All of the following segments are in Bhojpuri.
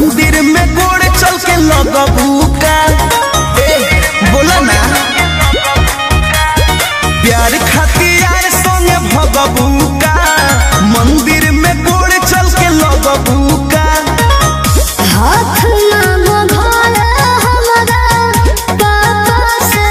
मंदिर में गोड़ चल के लगबू का ए बोला ना प्यार खातिर संगे भगबू का मंदिर में गोड़ चल के लगबू का हाथ ना भोला हमरा पापा से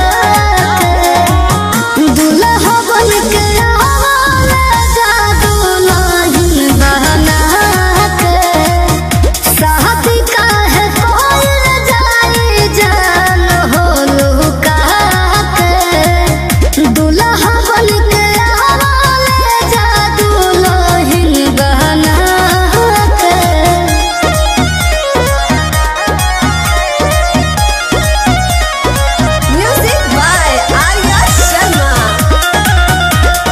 दुल्हा बन के आवाले जादू नहीं बहना के शादी काहे कोइल जाई जान हो लुका के दुल्हा बन के आवाले जादू नहीं बहना के Music by Arya Sharma.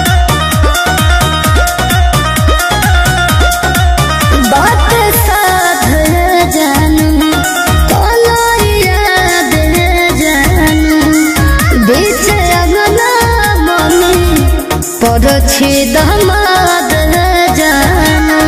बात साध जानू कोनो याद जानू बीच अगना मम्मी पड़छी दमाद जानू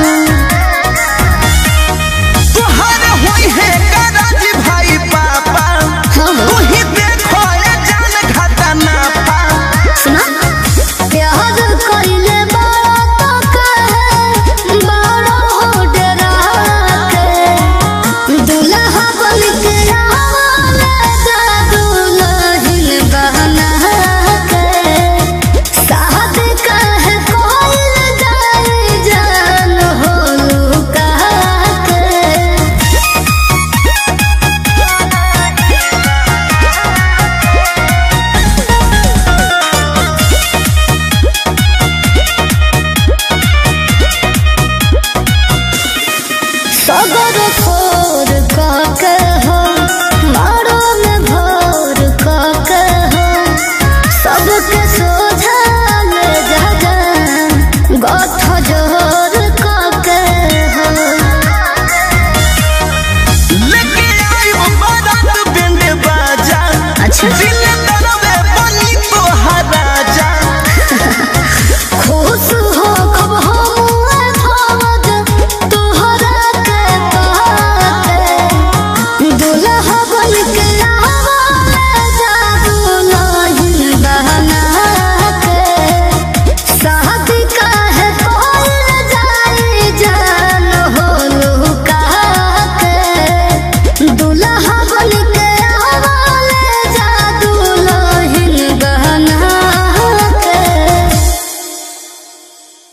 तोहर होई है कराजी भाई पापा तू ही देखो ये जान घाटा ना पा सुना प्यार कइले बड़ा तो कहे बड़ा हो डरा के दुल्हा बन के आवाले जादू नहीं बहना के साथ कहे कोइल जाई जान हो लुका के सगर फोर काके हो मारो में भोर काके हो सबके सोझा ले जा जा गठ जोर काके हो लेके आई बारात बैंड बाजा अच्छा। दिल